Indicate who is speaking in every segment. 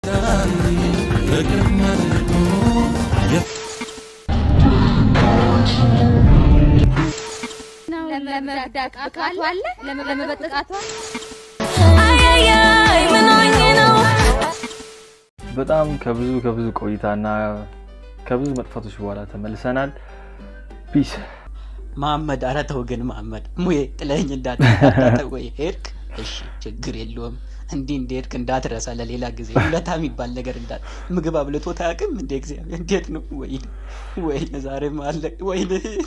Speaker 1: ለመብዳቃቷ አለ ለመበጥቃቷ
Speaker 2: በጣም ከብዙ ከብዙ ቆይታና ከብዙ መጥፋቶች በኋላ ተመልሰናል። ፒስ
Speaker 3: መሐመድ ኧረ ተው ግን መሐመድ ሙዬ ጥለኸኝ እንዳትመጣ ወይ ሄድክ እሺ ችግር የለውም እንዲህ እንደሄድክ እንዳትረሳ ለሌላ ጊዜ ውለታ የሚባል ነገር እንዳት ምግብ አብልቶ ታያቅም እንደ እግዚአብሔር እንዴት ነው ወይ ወይ ዛሬም አለ ወይ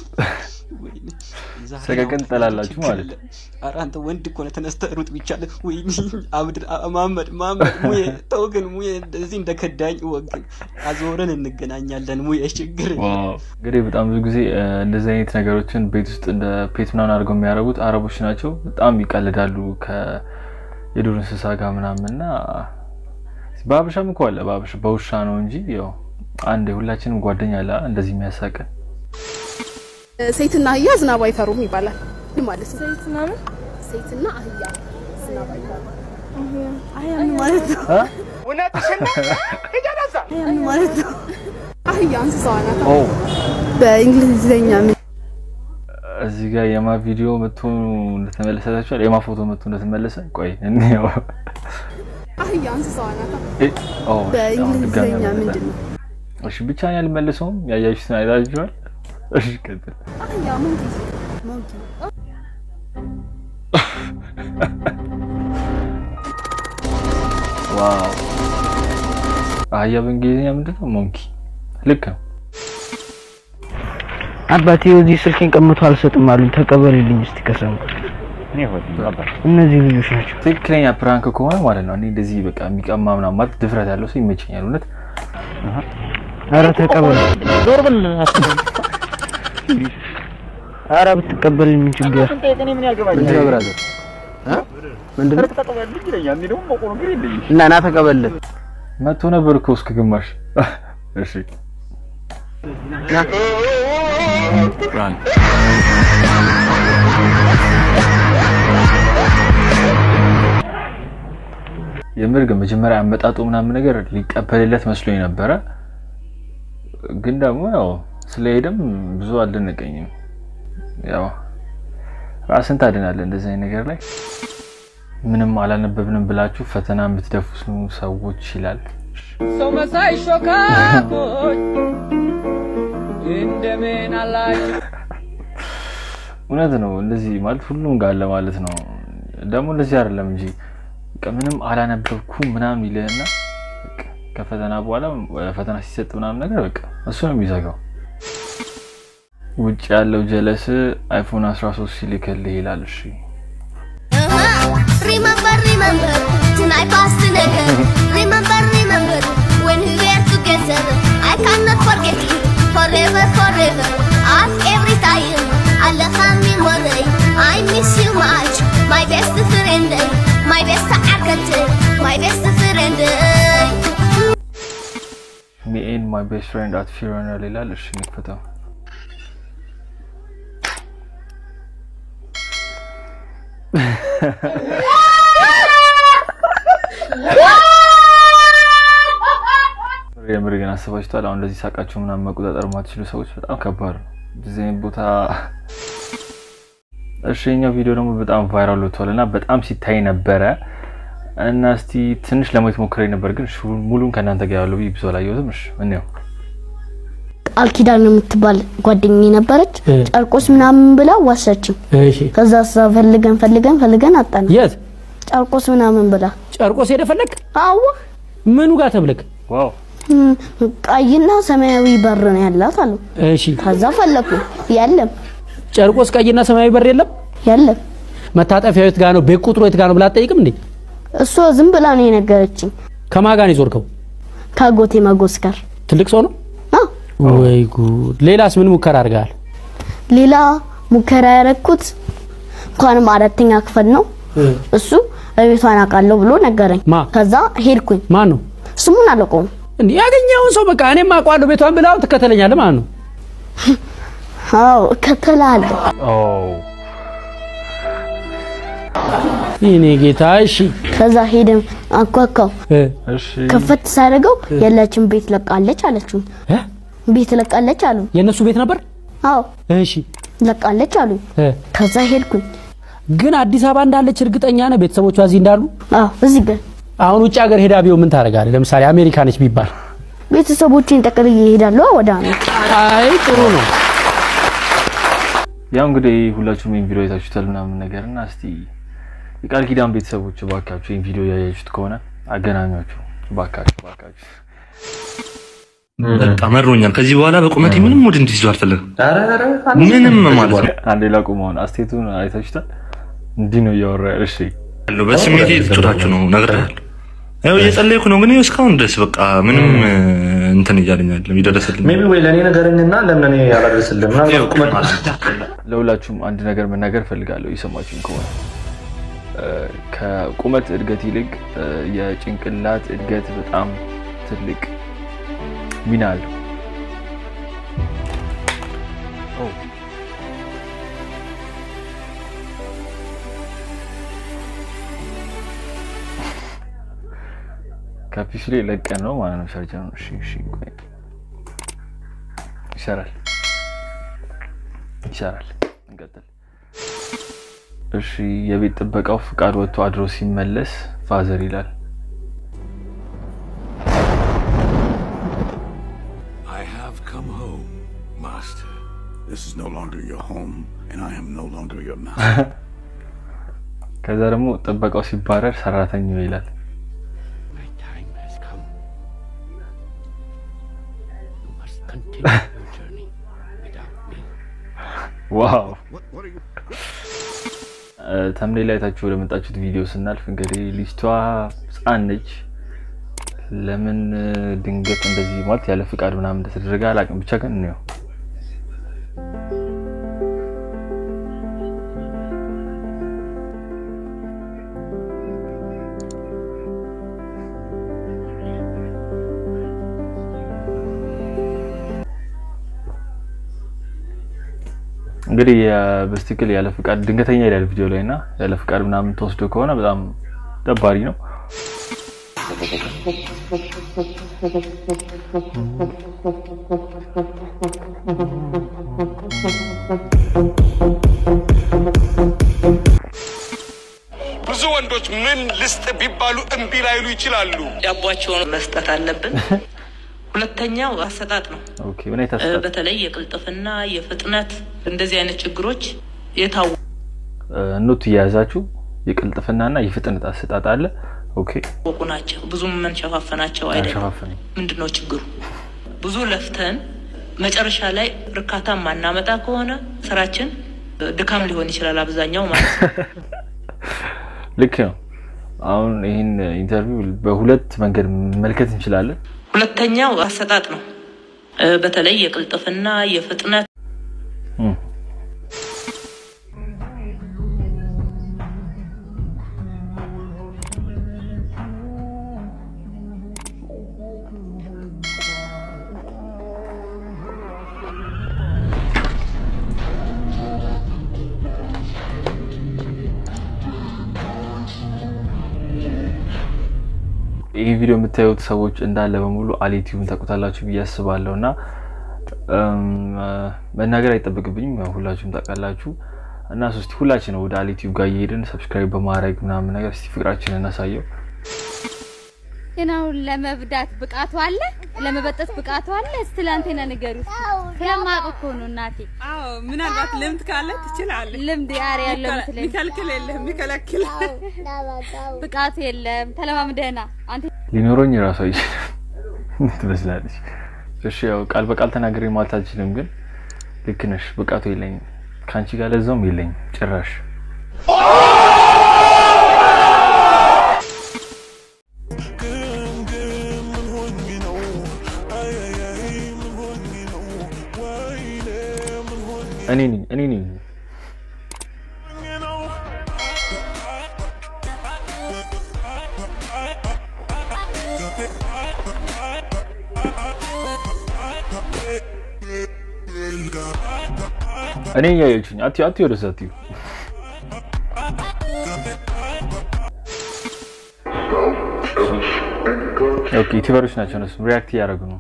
Speaker 2: ሰቀቀን ትጠላላችሁ ማለት ነው።
Speaker 3: ኧረ አንተ ወንድ እኮ ነህ ተነስተህ ሩጥ ቢቻልህ ወይ አብድ መሐመድ መሐመድ ሙዬ ተው ግን ሙዬ እንደዚህ እንደከዳኝ ወግን አዞረን እንገናኛለን ሙዬ ችግር የለውም።
Speaker 2: እንግዲህ በጣም ብዙ ጊዜ እ፣ እንደዚህ አይነት ነገሮችን ቤት ውስጥ እንደ ፔት ምናምን አድርገው የሚያደርጉት አረቦች ናቸው። በጣም ይቀልዳሉ ከየዱር እንስሳ ጋር ምናምን እና በሀበሻም እኮ አለ። በሀበሻ በውሻ ነው እንጂ ያው አንድ ሁላችንም ጓደኛ አለ እንደዚህ የሚያሳቀን
Speaker 4: ሴትና አህያ ዝናብ አይፈሩም ይባላል ማለት ነው። ሴት ምናምን ሴትና አህያ ዝናብ አይፈሩም አህያ ምን ማለት ነው? አህያ ምን ማለት ነው? አህያ እንስሳዋ ናት።
Speaker 2: ኦ
Speaker 4: በእንግሊዝኛ ምን
Speaker 2: እዚህ ጋር የማ ቪዲዮ መቶ እንደተመለሰታችኋል። የማ ፎቶ መቶ እንደተመለሰ ቆይ እንየው።
Speaker 4: አህያ እንስሳዋ ናት።
Speaker 2: እ፣ ኦ፣ አሁን ድጋሚ
Speaker 4: በእንግሊዝኛ
Speaker 2: አመጣ።
Speaker 4: ምንድን ነው?
Speaker 2: እሺ ብቻ ያልመልሰውም ያያችሁትን አይታችኋል። እሺ ቀጥል።
Speaker 4: አህያ ሞንኪ ሞንኪ
Speaker 2: ዋው አህያ በእንግሊዝኛ ምንድን ነው? ሞንኪ ልክ ነው።
Speaker 5: አባቴ እዚህ ስልኬን ቀምቶ አልሰጥም አሉኝ። ተቀበልልኝ እስቲ ከሰሙ እነዚህ ልጆች ናቸው።
Speaker 2: ትክክለኛ ፕራንክ ከሆነ ማለት ነው። እኔ እንደዚህ በቃ የሚቀማ ምናምን ማለት ድፍረት ያለው ሰው ይመቸኛል። እውነት
Speaker 5: አረ ተቀበል። ዞር ብል አረ ብትቀበል ምን ችግር
Speaker 2: ምንድን ነው ብራዘር?
Speaker 5: ምንድን ነው? እና ና ተቀበል።
Speaker 2: መቶ ነበር እኮ እስከ ግማሽ። እሺ
Speaker 5: ና
Speaker 2: የምር ግን መጀመሪያ አመጣጡ ምናምን ነገር ሊቀበልለት መስሎኝ ነበረ። ግን ደግሞ ያው ስለሄደም ብዙ አልደነቀኝም። ያው ራስን ታድናለህ እንደዚህ አይነት ነገር ላይ ምንም አላነበብንም ብላችሁ ፈተና የምትደፉ ሰዎች ይላል።
Speaker 6: ሰው መሳይ ሾካኮች እንደምን አላችሁ?
Speaker 2: እውነት ነው። እንደዚህ ማለት ሁሉም ጋር አለ ማለት ነው። ደግሞ እንደዚህ አይደለም እንጂ በቃ ምንም አላነበብኩም ምናምን ይልህና በቃ ከፈተና በኋላ ፈተና ሲሰጥ ምናምን ነገር በቃ እሱ ነው የሚዘጋው። ውጭ ያለው ጀለስ አይፎን 13 ሲልክልህ ይላል። እሺ
Speaker 7: Remember, remember, tonight past together. Remember, remember, when we were together. I cannot forget you, forever, forever. Ask every time, Allah can memory. I miss you much, my best friend, my best አርከት, my best friend.
Speaker 2: ሚ ኤንድ ማይ ቤስት ፍሬንድ አት ፊሮናል ይላል። እሺ እንክፈተው። የምር ግን አስባችኋል? አሁን እንደዚህ ሳቃችሁ ምናምን መቆጣጠር ማትችሉ ሰዎች በጣም ከባድ ነው። እዚህ አይነት ቦታ እሺ፣ የኛው ቪዲዮ ደግሞ በጣም ቫይራል ወጥቷል እና በጣም ሲታይ ነበረ እና እስቲ ትንሽ ለማየት ሞክሬ ነበር፣ ግን እሺ፣ ሙሉን ከእናንተ ጋር ያለው ብዙ አላየሁትም። እሺ እንየው።
Speaker 8: ቃል ኪዳን የምትባል ጓደኛዬ ነበረች። ጨርቆስ ምናምን ብላ ዋሰችኝ።
Speaker 9: እሺ
Speaker 8: ከዛ እሷ ፈልገን ፈልገን ፈልገን አጣን።
Speaker 9: የት
Speaker 8: ጨርቆስ ምናምን ብላ
Speaker 9: ጨርቆስ ሄደ ፈለግ?
Speaker 8: አዎ
Speaker 9: ምኑ ጋር ተብለክ?
Speaker 2: ዋው
Speaker 8: እም፣ ቀይና ሰማያዊ በር ነው ያላት አሉ።
Speaker 9: እሺ
Speaker 8: ከዛ ፈለኩ የለም
Speaker 9: ጨርቆስ ቀይና ሰማያዊ በር የለም?
Speaker 8: የለም።
Speaker 9: መታጠፊያው የት ጋር ነው? ቤት ቁጥሩ የት ጋር ነው ብላ አትጠይቅም እንዴ?
Speaker 8: እሷ ዝም ብላ ነው የነገረችኝ።
Speaker 9: ከማን ጋር ነው የዞርከው?
Speaker 8: ከአጎቴ መጎስ ጋር
Speaker 9: ትልቅ ሰው ነው?
Speaker 8: አዎ።
Speaker 9: ወይ ጉድ! ሌላስ ምን ሙከራ አድርገሃል?
Speaker 8: ሌላ ሙከራ ያረኩት እንኳንም አራተኛ ክፍል ነው። እሱ እቤቷን አውቃለሁ ብሎ ነገረኝ።
Speaker 9: ማ?
Speaker 8: ከዛ ሄድኩኝ።
Speaker 9: ማን ነው
Speaker 8: ስሙን አላውቀውም።
Speaker 9: እንዴ? ያገኘውን ሰው በቃ እኔም አውቀዋለሁ ቤቷን ብላው ትከተለኛለህ ማለት ነው።
Speaker 8: አዎ እከተልሃለሁ።
Speaker 2: ኦ
Speaker 9: ይኔ ጌታ እሺ
Speaker 8: ከዛ ሄደን አንኳኳው
Speaker 2: እሺ
Speaker 8: ከፈት ሳደርገው የላችን ቤት ለቃለች አለችው
Speaker 9: እ?
Speaker 8: ቤት ለቃለች አሉ
Speaker 9: የእነሱ ቤት ነበር
Speaker 8: አዎ
Speaker 9: እሺ
Speaker 8: ለቃለች አሉ
Speaker 9: እ።
Speaker 8: ከዛ ሄድኩኝ
Speaker 9: ግን አዲስ አበባ እንዳለች እርግጠኛ ነህ ቤተሰቦቿ እዚህ እንዳሉ
Speaker 8: አዎ እዚህ ግን
Speaker 9: አሁን ውጭ ሀገር ሄዳ ቢሆን ምን ታደርጋለህ ለምሳሌ አሜሪካ ነች ቢባል
Speaker 8: ቤተሰቦቼን ጠቅልዬ እሄዳለሁ ወደ አሜሪካ
Speaker 9: አይ ጥሩ ነው
Speaker 2: ያው እንግዲህ ሁላችሁም ይህን ቪዲዮ አይታችሁታል ምናምን ነገር እና እስቲ የቃል ኪዳን ቤተሰቦች እባካችሁ ይህን ቪዲዮ ያያችሁት ከሆነ አገናኟችሁ እባካችሁ እባካችሁ
Speaker 10: በቃ መሮኛል። ከዚህ በኋላ በቁመቴ ምንም ወደ እንዲህ ይዞ አልፈልግም። ምንም ማለት ነው
Speaker 2: አንዴ ላቁም አሁን አስቴቱን አይታችሁታል እንዲህ ነው እያወራ ያለ እሺ
Speaker 10: ያለው በስሜቴ ልትወዳችሁ ነው እነግርሃለሁ። ያው እየጸለይኩ ነው፣ ግን ይኸው እስካሁን ድረስ በቃ ምንም እ፣ እንትን እያለኝ አይደለም ይደረሰልኝ
Speaker 11: ሜቢ ወይ ለእኔ ነገረኝና ለምን እኔ አላደርስልም? ምናልባት ቁመት
Speaker 2: ለሁላችሁም አንድ ነገር መናገር ፈልጋለሁ የሰማችሁኝ ከሆነ እ፣ ከቁመት እድገት ይልቅ እ፣ የጭንቅላት እድገት በጣም ትልቅ ሚና አለው። ኦ፣ ከፊሱ ላይ ለቀን ነው ማለት ነው ሰርጀኑ። እሺ እሺ፣ ቆይ ይሰራል ይሰራል። እንቀጥል። እሺ የቤት ጥበቃው ፍቃድ ወጥቶ አድሮ ሲመለስ ፋዘር ይላል።
Speaker 12: I have come home, master. This is no longer your home, and I am no longer your master.
Speaker 2: ከዛ ደግሞ ጥበቃው ሲባረር ሰራተኛው ይላል። ዋው ተምኔ ላይ ታችሁ ወደ መጣችሁት ቪዲዮ ስናልፍ እንግዲህ ልጅቷ ህፃን ነች። ለምን ድንገት እንደዚህ ማለት ያለ ፍቃድ ምናምን እንደተደረገ አላውቅም። ብቻ ግን እንየው። እንግዲህ በስትክክል ያለ ፍቃድ ድንገተኛ ይላል ቪዲዮ ላይ እና ያለ ፍቃድ ምናምን ተወስዶ ከሆነ በጣም ደባሪ ነው።
Speaker 13: ብዙ ወንዶች ምን ልስጥ ቢባሉ እምቢ ላይሉ ይችላሉ።
Speaker 14: ዳቧቸውን መስጠት አለብን። ሁለተኛው አሰጣጥ ነው።
Speaker 2: ኦኬ ምን አይነት
Speaker 14: እ፣
Speaker 2: አሰጣጥ?
Speaker 14: በተለይ የቅልጥፍና የፍጥነት እንደዚህ አይነት ችግሮች የታወቁ
Speaker 2: ኖት እየያዛችሁ የቅልጥፍናና የፍጥነት አሰጣጥ አለ። ኦኬ
Speaker 14: ናቸው። ብዙም መንሸፋፈናቸው አይደለም።
Speaker 2: አንሸፋፈንም።
Speaker 14: ምንድን ነው ችግሩ? ብዙ ለፍተን መጨረሻ ላይ እርካታ ማናመጣ ከሆነ ስራችን እ፣ ድካም ሊሆን ይችላል አብዛኛው ማለት ነው።
Speaker 2: ልክ ነው። አሁን ይህን ኢንተርቪው በሁለት መንገድ መመልከት እንችላለን።
Speaker 14: ሁለተኛው አሰጣጥ ነው። እ፣ በተለይ የቅልጥፍና የፍጥነት
Speaker 2: እም። ይህ ቪዲዮ የምታዩት ሰዎች እንዳለ በሙሉ አሊቲዩብን ታውቁታላችሁ ብዬ አስባለሁ እና እም፣ መናገር አይጠበቅብኝም ያው ሁላችሁም ታውቃላችሁ። እና ሶስቲ ሁላችን ወደ አሊቲዩብ ጋር እየሄድን ሰብስክራይብ በማድረግ ምናምን ነገር እስቲ ፍቅራችንን እናሳየው።
Speaker 1: ግን አሁን ለመብዳት ብቃቱ አለ፣ ለመበጠት ብቃቱ አለ። እስቲ ላንቴና ንገሪ ስለማውቅ እኮ ነው እናቴ።
Speaker 6: አዎ ምናልባት ልምድ ካለ ትችላለህ።
Speaker 1: ልምድ ያር ያለው ምስለኝ
Speaker 6: የሚከልክል የለም የሚከለክል
Speaker 1: ብቃቱ የለም። ተለማምደና አንተ
Speaker 2: ሊኖረኝ ራሱ አይችልም ትመስላለች። እሺ ያው ቃል በቃል ተናግሬ ማለት አልችልም፣ ግን ልክ ነሽ፣ ብቃቱ የለኝም። ከአንቺ ጋር ለዛውም የለኝም ጭራሽ። እኔ ነኝ እኔ ነኝ እኔ እያየችኝ አትዩ አትዩ ወደዛ አትዩ ኦኬ ዩቲዩበሮች ናቸው እነሱም ሪያክት እያደረጉ ነው።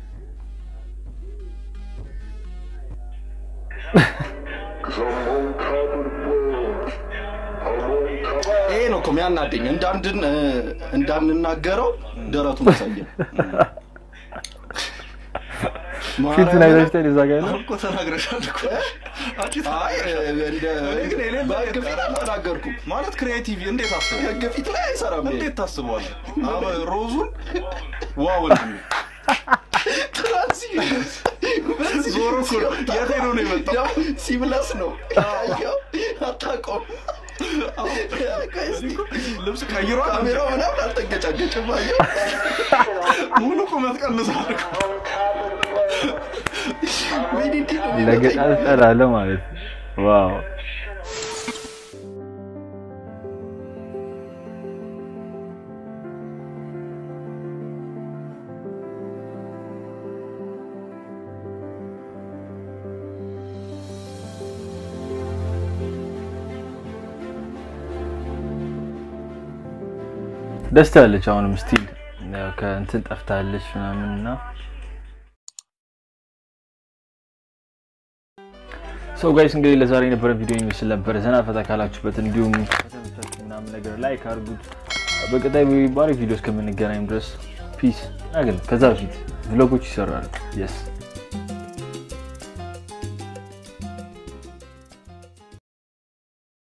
Speaker 15: ይሄ ነው እኮ የሚያናደኝ። እንዳንድን እንዳንናገረው ደረቱን አሳየን።
Speaker 2: ፊቱን አይታችሁታል? እዛ ጋር ነው
Speaker 15: እኮ ተናግረሻል እኮ። አይ እንደ በህግ ፊት አልተናገርኩም።
Speaker 16: ማለት ክሪኤቲቭ እንዴት አስበው?
Speaker 15: ህግ ፊት ላይ አይሰራም። ይሄ።
Speaker 16: እንዴት ታስበዋለህ? አበ ሮዙን ዋ ወንድሜ ዞሮ እኮ ነው። የት ሄዶ ነው የመጣው?
Speaker 15: ሲብለስ ነው ያየው። አታውቀውም።
Speaker 16: ልብስ ቀይሯል።
Speaker 15: ካሜራው ምናምን አልተንገጫገጭም። አየው
Speaker 16: ሙሉ ቁመት ቀንሷል እኮ።
Speaker 2: ለገጣ ትጠላለ ማለት ነው። ዋው ደስ ትላለች። አሁንም ስቲል ያው ከእንትን ጠፍታለች ምናምን እና ሰው ጋይስ እንግዲህ ለዛሬ የነበረን ቪዲዮ ይመስል ነበር። ዘና ፈታ ካላችሁበት እንዲሁም ከተመቻችሁ ምናምን ነገር ላይክ አድርጉት። በቀጣይ ባሪ ቪዲዮ እስከምንገናኝ ድረስ ፒስ። ግን ከዛ በፊት ቭሎጎች ይሰራሉ። የስ